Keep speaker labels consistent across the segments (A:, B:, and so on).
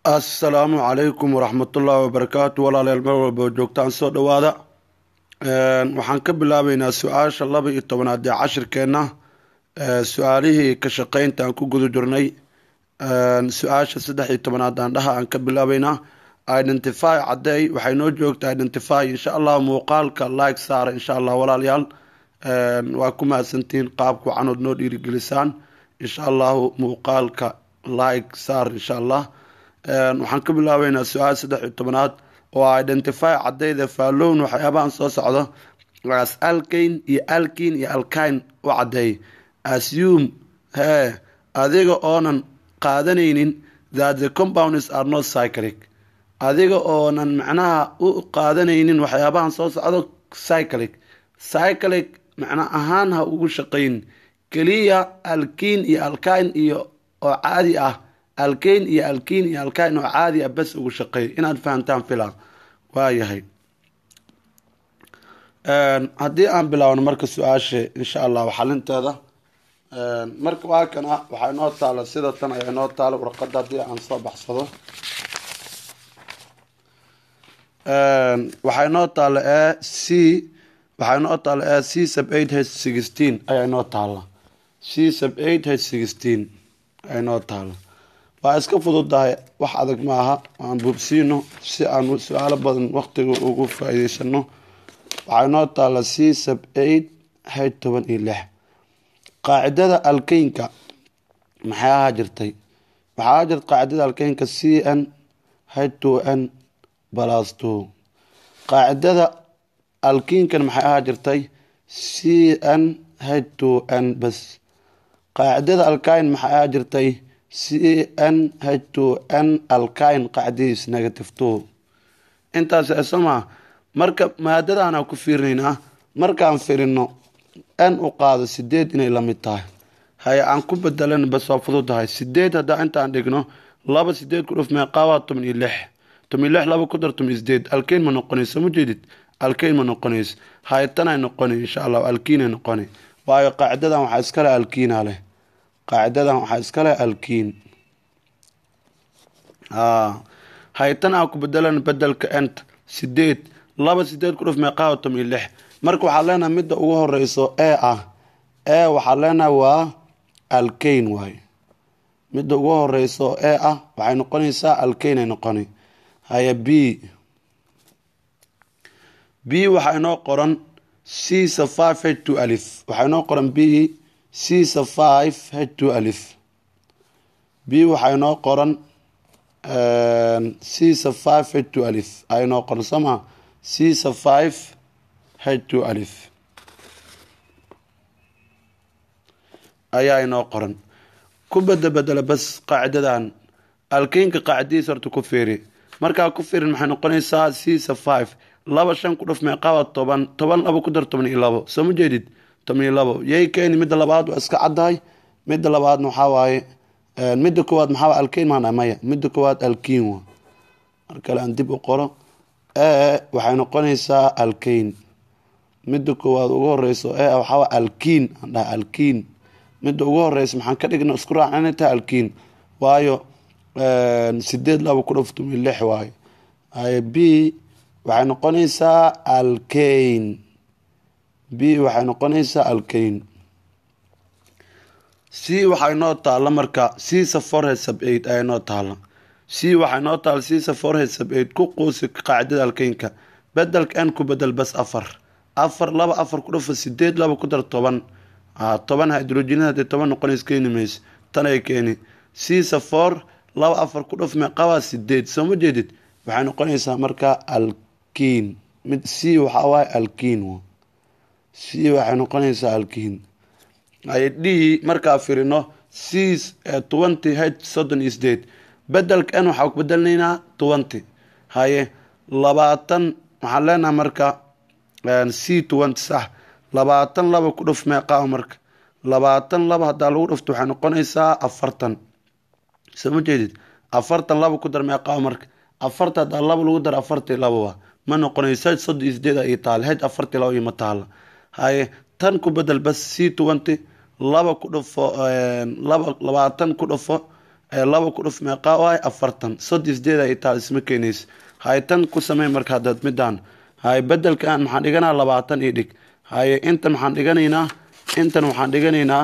A: assalaamu calaykum waraxmatullaahi wabarakaatu walaalayaal meel walba joogtaan soo dhowaada waxaan ka bilaabeynaa su-aasha laba iyo tobanaad ee cashirkeenna su-aalihii ka shaqeynta aan ku guda jirnay su-aasha saddex iyo tobanaad aan dhaha aan ka bilaabeynaa identify caddeey waxay noo joogta identify insha allah muuqaalka like saara insha allah walaalayaal waa ku mahadsantihiin qaabku canood noo dhiirigelisaan insha allahu muuqaalka like saar insha allah waxaan ka bilaabeynaa su-aal saddex iyo tobanaad oo identify cadeyda faallown waxyaabahan soo socdo as alkayn iyo alkin iyo alkine u cadeey assume hee adiga oonan qaadanaynin that the compounds are not cyclic adiga oonan macnaha u qaadanaynin waxyaabahan soo socdo cyclic cyclic macna ahaan ha ugu shaqayn keliya alkin iyo alkine iyo oo caadi ah alkayn iyo alkin iyo alkine oo caadi ah bas ugu shaqeey inaad fahamtaan filaa waayahay haddii aan bilaawno marka su-aasha insha allah xalinteeda marka waa kana waxaa inoo taala sida tan ayaa inoo taala warqada haddii aan soo baxsado waxaa inoo taala e c waxaa inoo taala e c sub eight h sixteen ayaa inoo taala c sub eight h sixteen ayaa inoo taala waa iska fududahay wax adag ma aha aan buubsiino si aan su-aalo badan waqtiga ugu faa-iideysano waxaa inoo taala c sub eight h toban iyo lix qaacidada alkeynka maxay ahaa jirtay waxaa ahaa jirta qaacidada alkeynka c n h two n balas two qaacidada alkiinkan maxay ahaa jirtay c n h two n bas qaacidada alkine maxay ahaa jirtay c n h two n alkine qacdiis negative two intaas esoma marka maadadaana ku fiirinaynaa markaan firino n u qaado sideed inay lamid tahay haye aan ku bedelan bas waa fududahay sideed haddaa intaan dhigno laba sideed ku dhuf meeqaawaa toban iyo lix toban iyo lix laba ku dar toban iyo sideed alkeyn ma noqonayso ma jeedid alkeyn ma noqonayso haye tanay noqona insha allah alkiinay noqona waayo qaacidadan waxaa iskale alkiina leh qaacidadan waxaa iskale alkiin haytan aan ku bedelan bedelka ent sideed laba sideed ku dhuf meeqaawa toban iyo lix marka waxaa leenahay midda ugu horeyso e ah e waxaa leenahay waa alkeyn waay midda ugu horeyso e ah waxay noqonaysaa alkeyn ay noqona haya b b waxaa inoo qoran c sa five h two alif waxaa inoo qoran b c sa five h two alif b waxaa inoo qoran c sa five h two alif a inoo qoran sooma c sa five h two alif ayaa inoo qoran ku beda bedela bas qaacidadan alkeynka qaacidadiis horta ku fiiri markaa ku fiirin maxay noqonaysaa c sa five laba shan ku dhuf meeqaaba toban toban laba ku dar toban iyo labo soo ma jeedid toban iyo labo yay keeni midda labaad waa iska caddahay midda labaadna waxaa waaye midda koowaad maxaa alkeyn maana maya midda koowaad alkiin wa mar kale aan dib u qoro e waxay noqonaysaa alkeyn midda koowaad ugu horeyso e waxaa alkiin aan dhaha alkiin midda ugu horeysa maxaan ka dhigna isku raaca inay tahay alkiin waayo sideed laba ku dhuf toban iyo lix waayo haye b waxay noqonaysaa alkeyn b waxay noqonaysaa alkeyn c waxaa inoo taala marka c sa forhead sub eight ayaa inoo taala c waxaa inoo taala c sa forhead sub eight ku quusi qaacidada alkeynka bedelka n ku bedel bas afar afar laba afar ku dhufa sideed laba ku dar toban toban hydrogenada hadee toban noqonays keeni mayso tan ay keeni c sa for laba afar ku dhuf meeqabaa sideed soo ma jeedid waxay noqonaysaa marka alkiin mid c waxaa waaye alkiin c waxay noqonaysaa alkiin haye d markaa firino c twenty h soddon iyo sideed bedelka n waxaa ku bedelnaynaa twenty haye labaatan waxaan leenaha marka c twenty sax labaatan laba ku dhuf meeqaa marka labaatan laba haddaa lagu dhufto waxay noqonaysaa afartan soo ma jeedid afartan laba ku dar meeqaa marka afarta haddaa laba lagu dar afartii lababa ma noqonayso h soddon iyo sideed ii taala h afartii laba iyo ma taala haye tan ku bedel bas c twenty laba ku dhufo laba labaatan ku dhufo laba ku dhuf meeqaa u ahay afartan soddon sideed ay taal isma keenaysa haye tan ku samey marka haddaad midaan haye bedelkan maxaan dhiganaa labaatan io dhig haye intan maxaan dhiganaynaa intan waxaan dhiganaynaa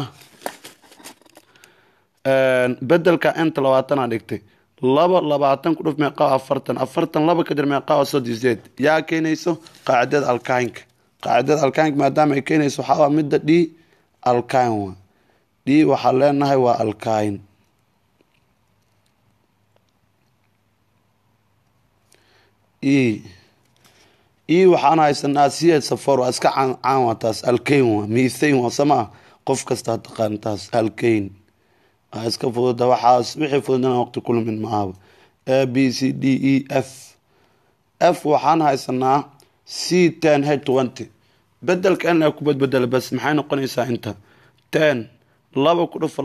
A: bedelka inta labaatanaa dhigtay laba labaatan ku dhuf meeqaa afartan afartan laba kadir meeqaa oo soddon sideed yaa keenayso qaacidada alkaynka qaacidada alkaynka maadaama ay keenayso waxaa midda d alkayn wa d waxaan leenahay waa alkayn e e waxaan haysanaa siyeed safor waa iska caan waa taas alkayn waa mithain waa samaa qof kastaa taqaan taas alkayn waa iska fududa waxaas wixii fududana waqti kulmin maahaba a b c d e f f waxaan haysanaa c ten h twenty bedelka in ku badbedela bas maxay noqonaysaa inta ten laba ku dhufa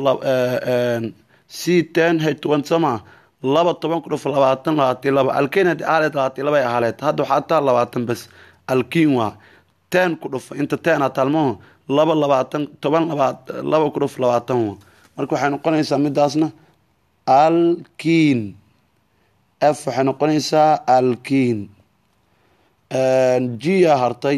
A: c ten h twenty somaa laba toban ku dhufa labaatan labaatan laba alkeyn haddii ahaleed labaatan laba ay ahaleed hadda waxaa taa labaatan bas alkiin waa ten ku dhufa inta ten a taalmaho laba labaatan toban labaat laba ku dhufa labaatan wa marka waxay noqonaysaa midaasna alkiin f waxay noqonaysaa alkiin g yaa hartay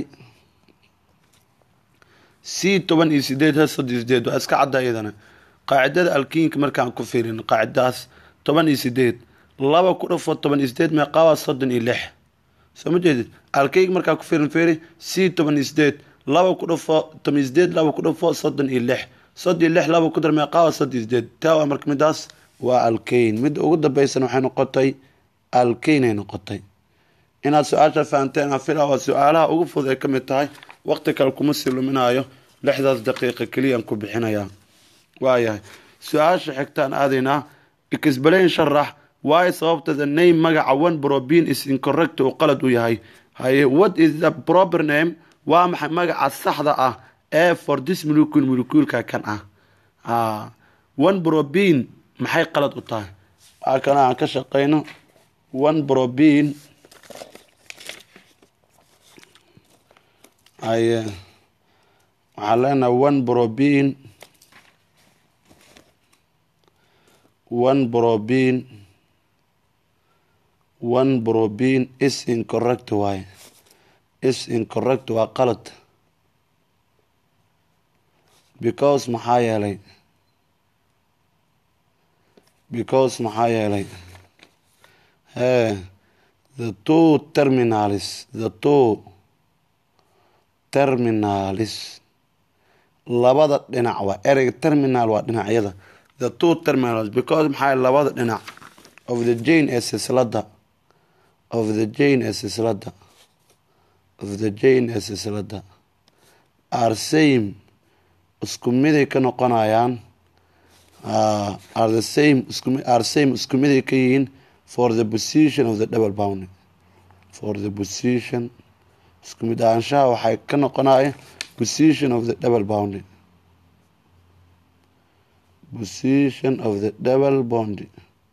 A: c toban iyo sideed h soddon sideed waa iska cadda iyadana qaacidada alkiinka markaan ku fiirin qaacidaas toban iyo sideed laba ku dhufo toban iyo sideed meeqaawaa soddon iyo lix soo ma jeedid alkiinka markaan ku fiirin fiiri c toban iyo sideed laba ku dhufo toban iyo sideed laba ku dhufo soddon iyo lix soddon iyo lix laba ku dar meeqaawaa soddon iyo sideed taa waa marka midaas waa alkayn midda ugu dambaysan waxay noqotay alkayn ay noqotay inaad su-aasha fahanteen afila waa su-aalaha ugu fudud ay ka mid tahay waqti kale kuma sii luminaayo lixdaas daqiiqa keliyaan ku bixinayaa waayahay su-aasha xigtaan aadaynaa explain sharax waayo sababta the name magaca one probin is incorrect uu qalad u yahay haye what is the proper name waa maxay magaca saxda ah ee for this molecule molecuulka kan ah one probin maxay qalad u tahay waa kana aan ka shaqeyno one probin haye waxaan leenahay one probin one probin one probin is incorrect waaye is incorrect waa qalad because maxaa yeelay because maxaa yeelay he the two terminalis the two terminalis labada dhinac waa ereyga terminal waa dhinacyada the two terminals because maxaa labada dhinac of the jane ee silsilada of the jane ee silsilada of the jane ee silsilada are same isku miday ka noqonayaan are the same are same isku miday ka yihiin for the position of the double bounding for the position isku mid ahaanshaha waxay ka noqonaya position of the double bounding position of the double bounding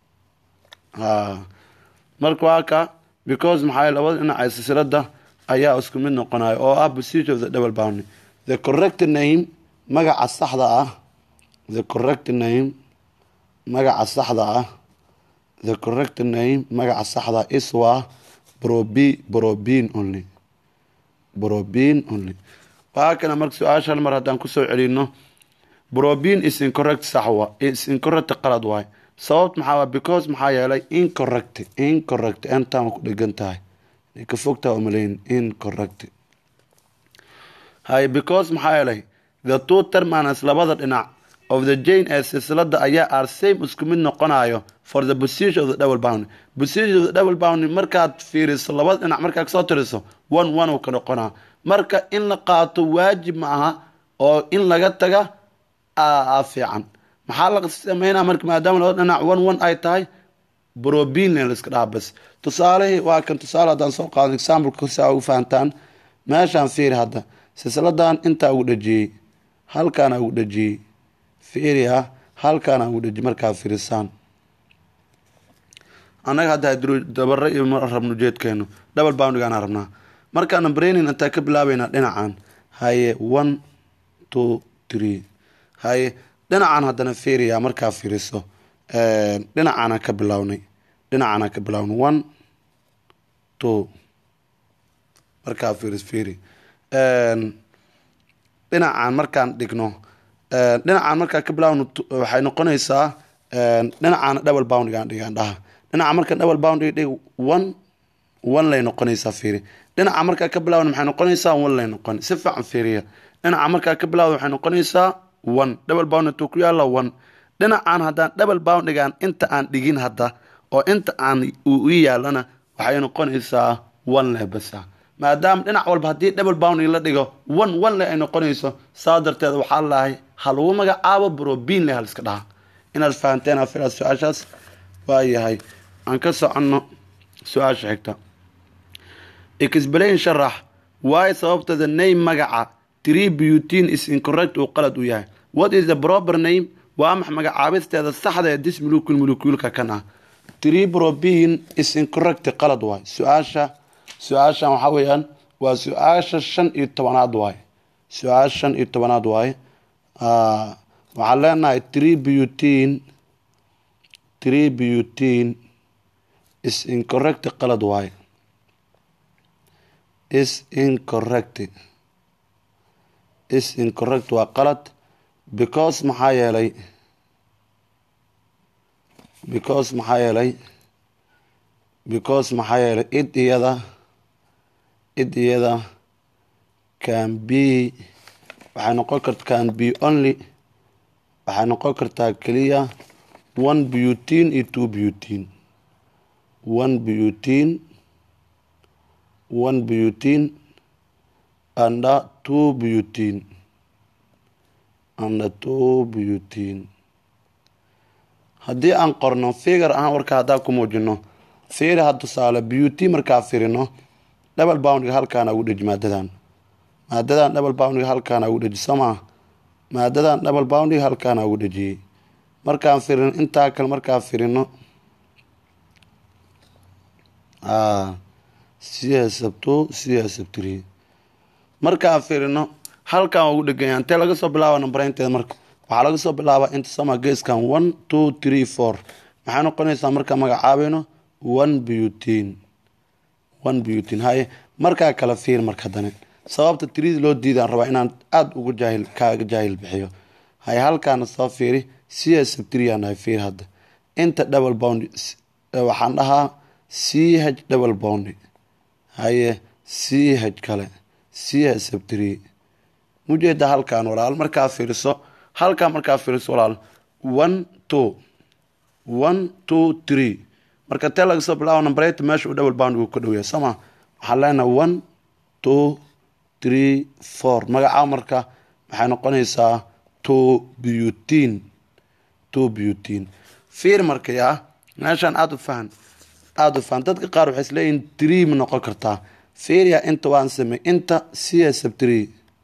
A: marka waa ka because maxaa labada dhinac ee silsilada ayaa isku mid noqonaya oo ah position of the double bounding the correct name magaca saxda ah the correct name magaca saxda ah the correct name magaca saxda is waa brobi brobin only brobin only waa kana marka su-aasha hal mar haddaan kusoo celino brobin is incorrect saxwa is incorrect qalad waay sababt maxaa waa because maxaa yeelay incorrect incorrect entaan ku dhegan tahay ka fogtaa umaleyn incorrect hay because maxaa yeelay the two terminals labada dhinac of the jane ee silsilada ayaa are same isku mid noqonayo for the position of the double bounding position of the double bounding markaad fiiriso labada dhinac markaad kasoo tiriso one one uu ka noqonaa marka in la qaato waajib ma aha oo in laga taga a fiican maxaa la sameynaa marka maadaama labada dhinac one one ay tahay brobin laiska dhaha bas tusaalihii waa kan tusaale haddaan soo qaado exampleka si aa ugu fahantaan meeshaan fiiri hadda silsiladan intaa ugu dhajiyey halkaana ugu dhajiyey fiiri ah halkaana ugu dhajiyey markaa fiirisaan annaga hadda dabare iyo rabno ujeedkeenu double boundigaana rabnaa markaana braining intaa ka bilaabeynaa dhinacan haye one two three haye dhinacan haddana fiiriya markaa fiiriso dhinacaana ka bilownay dhinacaana ka bilownay one two markaa fiiris fiiri dhinacaan markaan dhigno dhinacaan markaa ka bilaawno waxay noqonaysaa dhinacaana double boundigaan dhigaan dhaha dhinaca markaan double boundiga dhig one one lay noqonaysaa fiiri dhinaca markaa ka bilaawna maxay noqonaysaa one lay noqon si fiican fiiriya dhinaca markaa ka bilaawda waxay noqonaysaa one double bound intuu ku yaalla one dhinacaan haddaan double boundigaan inta aan dhigin hadda oo inta aan uu ii yaalana waxay noqonaysaa one leh basa maadaama dhinac walba haddii double bounding la dhigo one one leh ay noqonayso saa darteed waxaa lahay ha lagu magacaabo brobin leh haliska dhaha inaad fahanteen afilaa su-aashaas waa yahay aan ka soconno su-aasha xigta explain sharax waayo sababta the name magaca tree butin is incorrect uu qalad u yahay what is the proper name waa max magacaabisteeda saxda ee dis mulukul mulukuulka kan ah tree probin is incorrect qalad waay su-aasha su-aashan waxaa weeyaan waa su-aasha shan iyo tobanaad waay su-aasha shan iyo tobanaad waay waxaan leenahay tree butin tree butin is incorrect qalad waay is incorrect is incorrect waa qalad because maxaa yeelay because maxaa yeelay because maxaa yeelay id iyada id iyada can be waxay noqon karta can be only waxay noqon kartaa keliya one butin iyo two butin one butin one butin anda two butin anda two butin haddii aan qorno figar ahaan warka haddaan ku muujino fiiri ha tusaale beauty markaa firino double boundiga halkaana ugu dheji maadadan maadadan double boundiga halkaana ugu dheji somaa maadadan double boundiga halkaana ugu dhejiyey markaan firino intaa kale markaan firino csabto csabtri markaan firino halkan ugu dheganya intee laga soo bilaaba nambareynteeda marka waxaa laga soo bilaabaa inta sama geeskan one two three four maxay noqonaysaa markaan magacaabayno one butin one butin haye markaa kala fiir marka haddana sababta trid loo diidaan rabaa inaan aada ugu jaahil kaaga jaahil bixiyo haye halkaana soo fiiri c s triaan nahay fiir hadda inta double bound waxaan dhahaa c h double bound haye c h kale c s three mujeeda halkaan walaal markaa fiiriso halkaan markaa fiiriso walaal one two one two three marka tee laga soo bilaabo numbereta meesha uu double bound uu ka dhow yahay sooma waxaan leenahay one two three four magacaa marka waxay noqonaysaa two butin two butin fiir markaya meeshaan aada u fahan aada u fahan dadka qaar waxay isleeyihin tree ma noqon kartaa fiirya inta waan samey inta c s three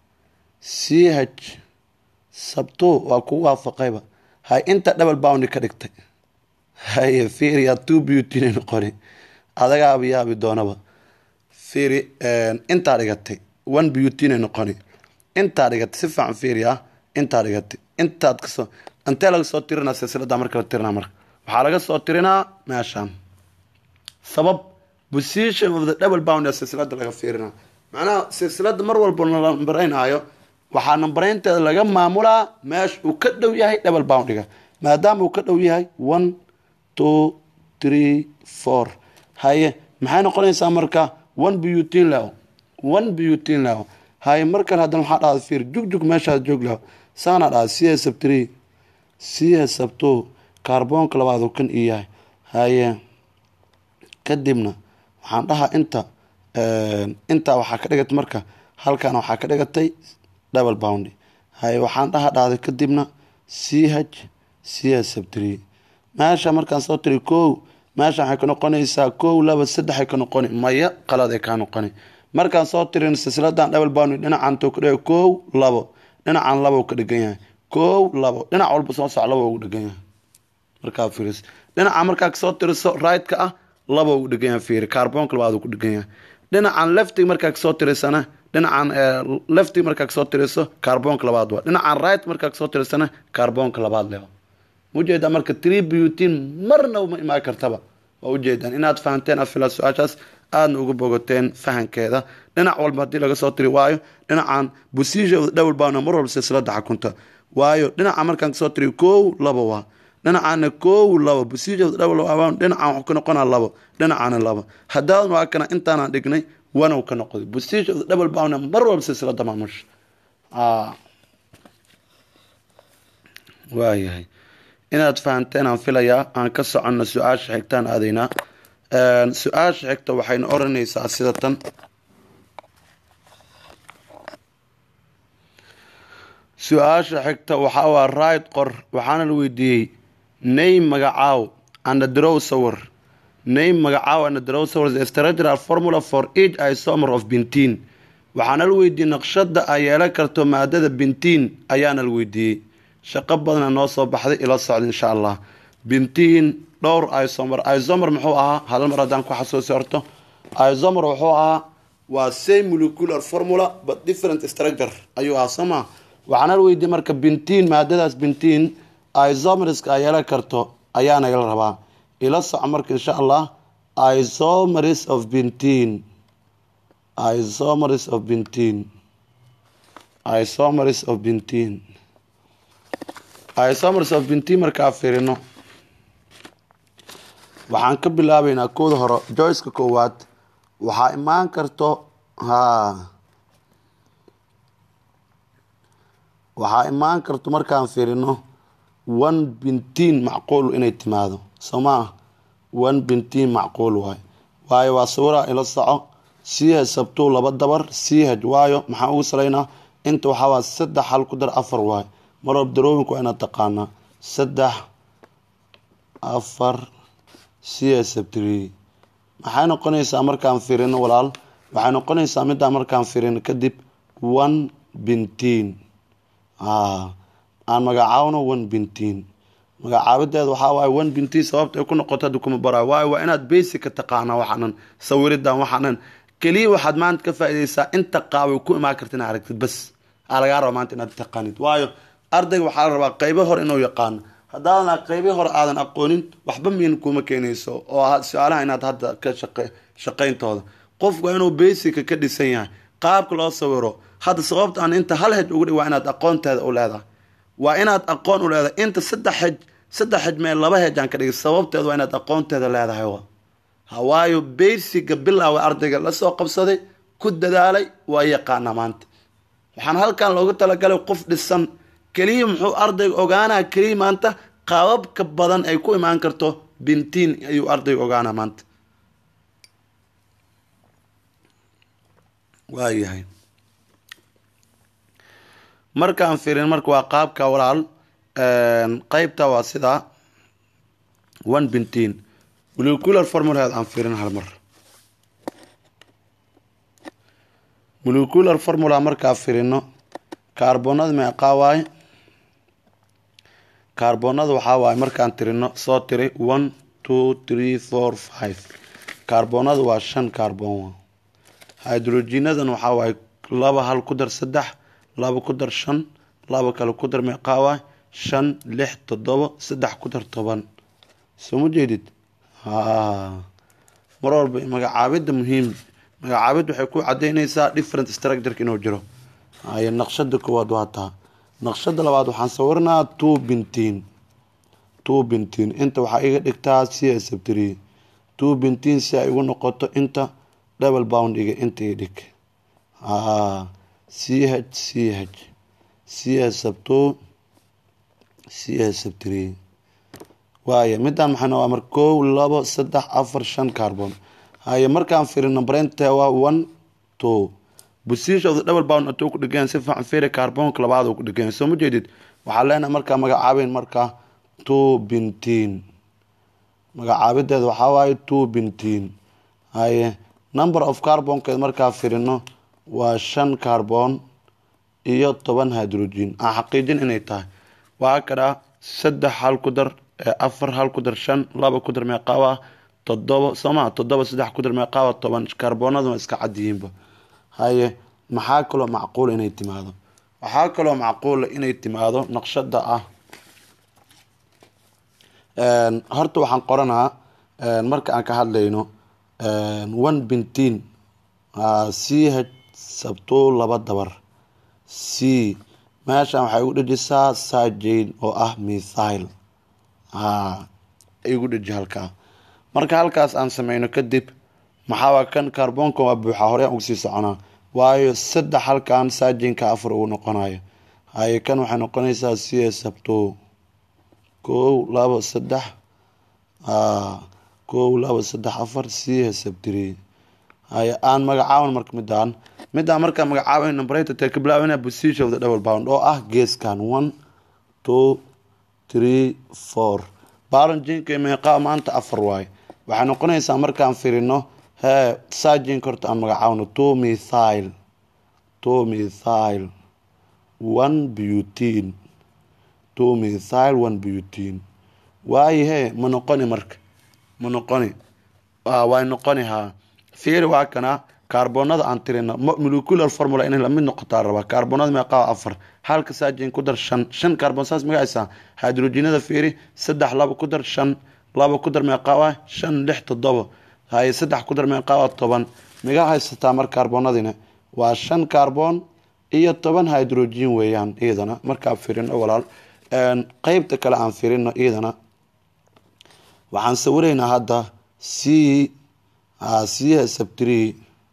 A: c h sabto waa kugu waafaqayba hay inta double bound ka dhigtay haye fiiriya two butin noqoni adagaaba yaabi doonaba fiiri intaa dhigatay one butin noqoni intaa dhigatay si fiican fiiriya intaa dhigatay intaad kasoo intee laga soo tirinaa silsilada marka la tirinaa marka waxaa laga soo tirinaa meeshaan sabab position of the double bound ee silsilada laga fiirinaa macnaha silsilada mar walba la nambareynaayo waxaa nambareynteeda laga maamulaa meesha uu ka dhow yahay double boundiga maadaama uu ka dhow yahay one two three four haye maxay noqonaysaa marka one butin leo one butin leo haye mar kale haddana waxaa dhahda fiir jugjug meeshaad joog leo saana dhahda c s three c s two kaarboonka labaad uu kan ii yahay haye kadibna waxaan dhahaa inta intaa waxaa ka dhigatay marka halkaana waxaa ka dhigatay double bound haye waxaan dhaha dhahday kadibna c h c s three meesha markaan soo tiri kow meesha waxay ka noqonaysaa kow laba saddexay ka noqoni maya qaladay kaa noqoni markaan soo tirin silsiladan double bound dhinacan to kadhiga kow labo dhinacan labo ka dhigan yahay kow labo dhinac walba soo soc labo ugu dhigan yahay markaa fiiris dhinaca markaa kasoo tiriso right-ka ah labo ugu dhigan yahay fiiri kaarboonka labaad ku dhigan yahay dhinacan leftig markaa kasoo tirisana dhinacan leftig markaa kasoo tiriso kaarboonka labaad waa dhinacan right markaa kasoo tirisana kaarboonka labaad leh maujeedaa marka tree butin marnaba ma imaan kartaba waa ujeedaan inaad fahanteen afila su-aashaas aadna uga bogateen fahankeeda dhinac walba haddii laga soo tiri waayo dhinacan busisha dhowel baana mar walba silsilada xakunta waayo dhinaca markaan kasoo tiri kow laba waa dhinacana kow laba busisha dhowel dhinacan wuxuu ka noqonaa labo dhinacana laba haddaadan waa kana intaanaan dhignay wanow ka noqday busisha dhowel baana mar walba silsilada maamusha waayahay inaad fahanteen aan filayaa aan ka soconno su-aasha xigtaan aadaynaa su-aasha xigta waxayna oranaysaa sida tan su-aasha xigta waxaa waa right qor waxaana la weydiiyey name magacaaw andadrow sawir name magacaaw andadrow sawir the structural formula for each isomer of bintiin waxaana la weydiiyey naqshada ay yeelan karto maadada bintiin ayaana la weydiiyey shaqo badana noo soo baxday ila socda insha allah bintiin dhowr isomer isomer muxuu ahaa hal mar haddaan ku xasuusi horto isomer wuxuu ahaa waa same molecular formula but different structure ayuu ahaa soo maa waxaana la weydiiyey marka bintiin maadadaas bintiin isomerska ay yeelan karto ayaa nagala rabaa ila soco marka insha allah isomers of bintiin isomers of bintiin isomers of bintiin isomers of bintiin markaa fiirino waxaan ka bilaabeynaa kooda hore joyceka koowaad waxaa imaan karto ha waxaa imaan karto markaan fiirino one bintiin macquul inay timaado soo maa one bintiin macquul waayo waayo waa sawiraa ila soco c h sabtuu laba dabar c h waayo maxaan ugu salaynaa inta waxaa waa saddex hal ku dar afar waayo marwab darooyinku waa inaad taqaanaa saddex afar c h sabtri maxay noqonaysaa markaan firino walaal waxay noqonaysaa middaa markaan firino kadib one bintiin aan magacaawno one bintiin magacaabideeda waxaa waaye one bintiin sababta ay ku noqoto hadda kuma baraayo waayo waa inaad basica taqaanaa waxaanan sawiridan waxaanan keliya waxaad maanta ka faa-ideysaa inta qaabay ku imaan karta inaad aragtid bas aa lagaa raba maanta inaad taqaanid waayo ardayga waxaa la rabaa qeybo hore inuu yaqaano haddaadan qeybi hore aadan aqoonin waxba miin kuma keenayso oo su-aalaha inaad hadda ka shaqayntooda qofku waa inuu basica ka dhisan yahay qaabka loo sawiro hadda sababta aan inta hal hej ugu dhig waa inaad aqoonteeda u leedahay waa inaad aqoon u leedahay inta saddex hej saddex hej mee laba hej aan ka dhigay sababteeda waa inaad aqoonteeda leedahay hawaayo basiga bilaawa ardayga lasoo qabsaday ku dadaalay waa yaqaanaa maanta waxaan halkan loogu talagalay qof dhisan keliya muxuu ardayga ogaanaa keliya maanta qaababka badan ay ku imaan karto bintiin ayuu ardayga ogaanaa maanta waayahay markaan firin marka waa qaabka walaal qeybta waa sidaa one bintiin molecular formulaheed aan firin hal mar molecular formula markaa firino kaarboonada meeqaa waaye kaarboonada waxaa waaye markaan tirino soo tiri one two three four five kaarboonada waa shan kaarboon hydrogenadan waxaa waaye laba hal ku dar saddex laba ku dar shan laba kale ku dar meeqaa waaye shan lix toddoba saddex ku dar toban soo ma jeedid mar walba magacaabida muhiim magacaabid waxay ku cadeyneysaa different structureka inuu jiro ay naqshada koowaad waa taa naqshada labaad waxaan sawirnaa two bintiin two bintiin inta waxaa iga dhigtaa c s three two bintiin si ay igu noqoto inta double bound iga inta i dhig c h c h c s two c s three waaya midaan maxayna waa mar kow labo saddex afar shan carbon haye markaan firino brente waa one two busishooda double bound atuu ku dhigeen si fiican firi carbonka labaad uu ku dhigeen soo ma jeedid waxaa leenahay markaa magacaabeyn markaa two bintiin magacaabideeda waxaa waaye two bintiin haye number of carbonkeed markaa firino waa shan carbon iyo toban hydrogen aan xaqiijin inay tahay waa kadhaa saddex hal ku dar afar hal ku dar shan laba ku dar meeqaawa toddoba sooma toddoba saddex ku dar meeqaawa toban kaarboonaduna iska cadyihiinba haye maxaa kaloo macquula inay timaado waxaa kaloo macquula inay timaado naqshada ah horta waxaan qoranaa marka aan ka hadlayno one bintiin c h sabto laba dabar c meeshan waxay igu dhejisaa sajain oo ah mithile igu dheji halkaa marka halkaas aan sameyno kadib maxaawaa kan kaarboonka waa buuxa hore aan ugsii soconaa waayo saddex halkan saajinka afar ugu noqonayo haye kan waxay noqonaysaa c h sabto kow labo saddex kow labo saddex afar c h sabtiri haye aan magacaaban marka midaan midaan markaa magacaaban numberata tee ka bilaabana position of the double bound oo ah geeskan one two three four baalanjinka meeqaa maanta afar waaye waxay noqonaysaa markaan firino hee saajinka horta aan magacaabno two mithile two mithile one butin two mithile one butin waaye hee ma noqoni marka ma noqoni way noqoni haa fiiri waa kana kaarboonada aan tirina molecular formula inay lamid noqotaa rabaa kaarboonada meeqaa afar halka saajin ku dar shan shan kaarboon saas magacaysaa hydrogenada fiiri saddex laba ku dar shan laba ku dar meeqaa waa shan lix toddoba haye saddex ku dar meeqaa waa toban miga haysataa mar kaarboonadina waa shan kaarboon iyo toban hydrogen weeyaan iyadana markaa firino walaal qeybta kale aan firino iyadana waxaan sawiraynaa hadda c c sabtree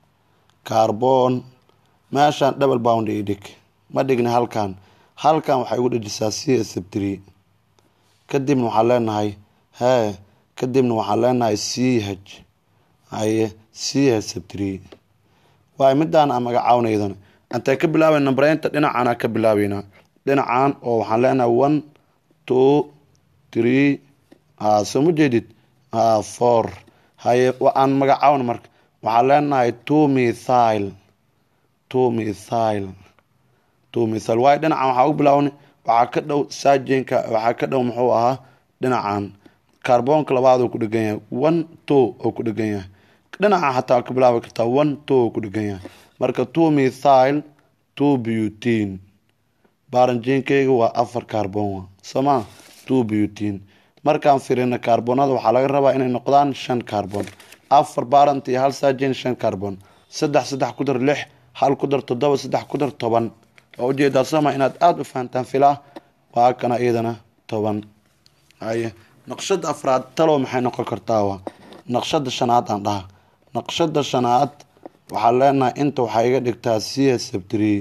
A: carbon meeshaan double bound i dhig ma dhigna halkan halkan waxay ugu dhejisaa c sabtree kadibna waxaan leenahay hee kadibna waxaan leenahay c h haye c h sabtree waayo midaan aan magacaawnaydan intay ka bilaabay nambareynta dhinacaana ka bilaabeynaa dhinacan oo waxaan leenahay one two three soo ma jeedid four haye aan magacaawna marka waxaan leenahay two mithile two mithile two mithile waayo dhinacan waxaa u bilaabnay waxaa ka dhow saajinka waxaa ka dhow muxuu ahaa dhinacan kaarboonka labaad oo ku dhegan yahay one two oo ku dhegan yahay dhinaca xataa ka bilaabi kartaa one two oo ku dhegan yahay marka two mithile two butin baaranjiinkeyga waa afar kaarboon sooma two butin markaan firino kaarboonada waxaa laga rabaa inay noqdaan shan kaarboon afar baarant iyo hal saajin shan kaarboon saddex saddex ku dar lix hal ku dar toddoba saddex ku dar toban waa ujeedaa sooma inaad aada u fahantaan filaa waa kana iyadana toban haye naqshada afraad talow maxay noqon kartaa waa naqshada shanaad aan dhaha naqshada shanaad waxaa leenahay inta waxaa iga dhigtaa c h sabtree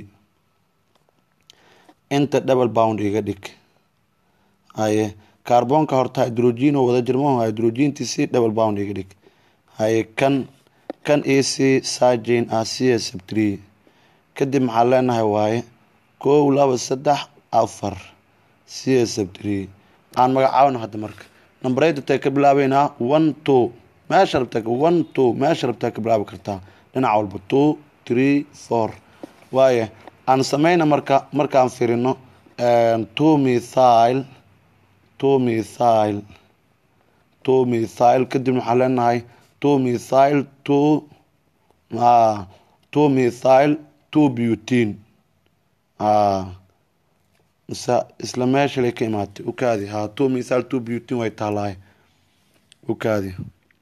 A: inta double bound iga dhig haye kaarboonka horta hydrogen oo wada jirmaho hydrogentii si double bound iga dhig haye kan kan ec saajin ah c h sabtree kadib maxaa leenahay waaye kow laba saddex afar c h sabtree aan magacaawno hadda marka nambareyda tay ka bilaabeynaa one two meesha rabtaa one two meesha rabtaa ka bilaabi kartaa dhinac walba two three four waaye aan sameyna marka markaan firino two mithile two mithile two mithile kadibna waxaan leenahay two mithile two two mithile two butin mise isla meeshalay ka imaatay ukaadi ha two mithile two butin way taalaay ukaadi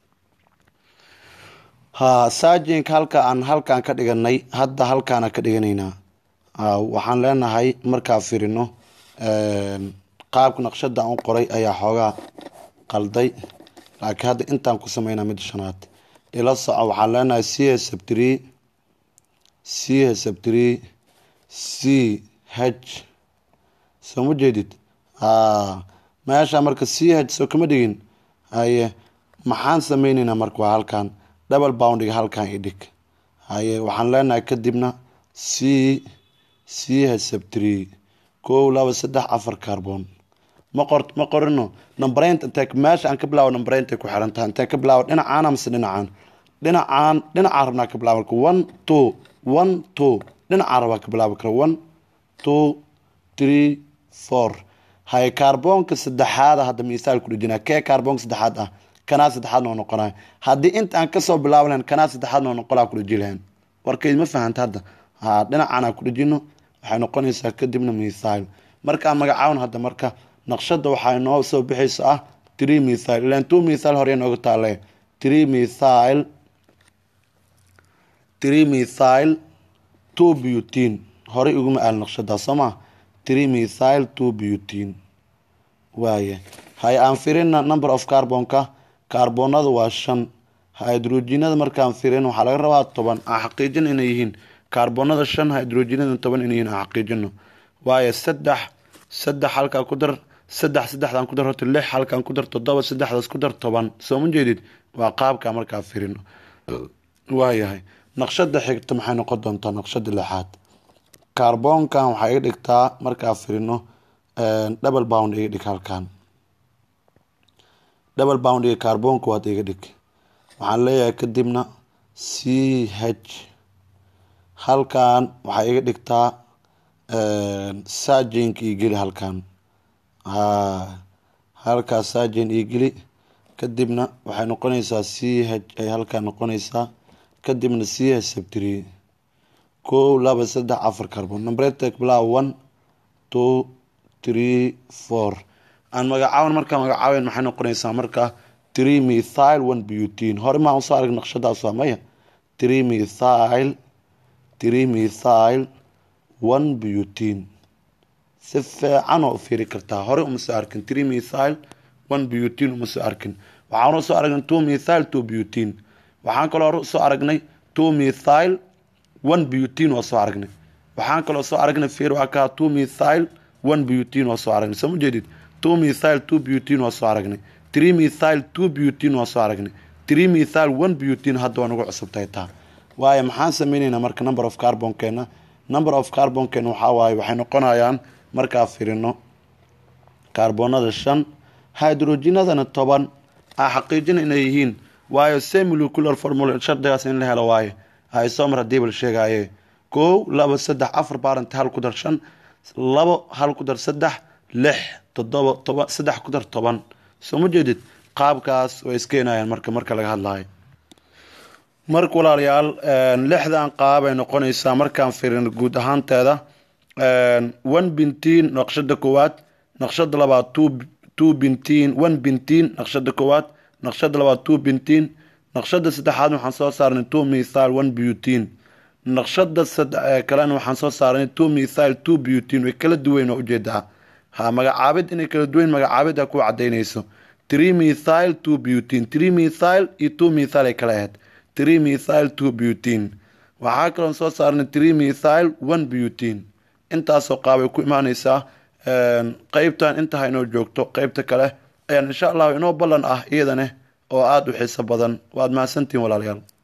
A: ha saajinka halka aan halkaan ka dhiganay hadda halkaana ka dhiganaynaa waxaan leenahay markaa firino qaabka naqshada aan u qoray ayaa xoogaa qalday laakiin hadda intaan ku sameynaa midda shanaad ila soco waxaan leenahay c h sabtree c h sabtree c h soo ma jeedid meesha marka c h soo kama dhigin haye maxaan sameyneynaa marka waa halkan double boundiga halkan i dhig haye waxaan leenahay kadibna c c h sabtree kow laba saddex afar carbon ma qor ma qorino nambareynta intee meesha aan ka bilaabo nambareynta ku xiran tahay intee ka bilaabo dhinacaana mise dhinacaan dhinacaan dhinacaan rabnaa ka bilaabi kara one two one two dhinacaan rabaa ka bilaabi kara one two three four haye kaarboonka saddexaada hadda misaal ku dhejinaa kee kaarboonka saddexaad ah kanaa saddexaad noo noqonaya haddii inta aan kasoo bilaabi lahayn kanaa saddexaad noo noqolaa ku dheji lahayn warkayd ma fahanta hadda ha dhinacaan aan ku dhejino waxay noqonaysaa kadibna mithile markaan magacaawna hadda marka naqshada waxaa inoo soo bixaysa ah three methyl ilan two methyl hore nooga taale three methyl three methyl two butene horey iguma aal naqshadaa soo maa three methyl two butene waaya hay aan firina number of carbonka kaarboonada waa shan hydrogenada markaan firin waxaa laga rabaa toban aan xaqiijino inay yihiin kaarboonada shan hydrogenada toban inay yihiin aan xaqiijino waayo saddex saddex halkaa ku dar saddex saddexdan ku dar horta lix halkaan ku dar toddoba saddexdaas ku dar toban soo ma jeedid waa qaabka markaa firino waayahay naqshada xigta maxay noqon doontaa naqshada lixaad kaarboonkan waxaa iga dhigtaa markaa firino double bound iga dhig halkan double bound iyo kaarboonka waad iga dhig waxaan leeyahay kadibna c h halkan waxaa iga dhigtaa sargenka iyo geli halkan ha halkaas sargen iyo geli kadibna waxay noqonaysaa c h ay halkaan noqonaysaa kadibna c h sabtiri kow laba saddex afar carbon numberetek bilaa one two three four aan magacaaban markaa magacaaben maxay noqonaysaa markaa three methyl one butene hore maa usoo arag naqshadaas waa maya three methyl three methyl one butene si fiican oo u fiiri kartaa hore uma soo arkin three methyl one butene uma soo arkin waxaan hore usoo aragnay two methyl two butene waxaan kaloo hore usoo aragnay two methyl one butene waa soo aragnay waxaan kaloo soo aragnay fiir waa kaa two methyl one butene waa soo aragnay soo ma jeedid two methyl two butene waa soo aragnay three methyl two butene waa soo aragnay three methyl one butene hadda waa nagu cusubtahay taa waayo maxaan sameyneynaa marka number of carbonkeena number of carbonkeena waxaa waaye waxay noqonayaan markaa firino kaarboonada shan hydrogenadana toban aa xaqiijina inay yihiin waayo semolucular formula shardigaas in la helo waaye isomar hadii bal sheegaaye kow laba saddex afar baaranta hal ku dar shan labo hal ku dar saddex lix toddoba toban saddex ku dar toban soo ma jeedid qaabkaas way iskeenayaan marka marka laga hadlayo marka walaalayaal lixdan qaab ay noqonaysaa markaan firin guud ahaanteeda one bintiin naqshada koowaad naqshada labaad two bintiin one bintiin naqshada koowaad naqshada labaad two bintiin naqshada saddexaad waxaan soo saarnay two methyl one butene naqshada kalena waxaan soo saarnay two methyl two butene way kala duweyn waa ujeedaa ha magacaabid inay kala duweyn magacaabid ha ku cadaynayso three methyl two butene three methyl iyo two methyl ay kala ahayd three methyl two butene waxaa kaloon soo saarnay three methyl one butene intaasoo qaabay ku imaaneysaa qeybtan intaha inoo joogto qeybta kale ayaan insha allahu inoo ballan ah iyadane oo aada u xiiso badan waad mahadsantihin walaalayaal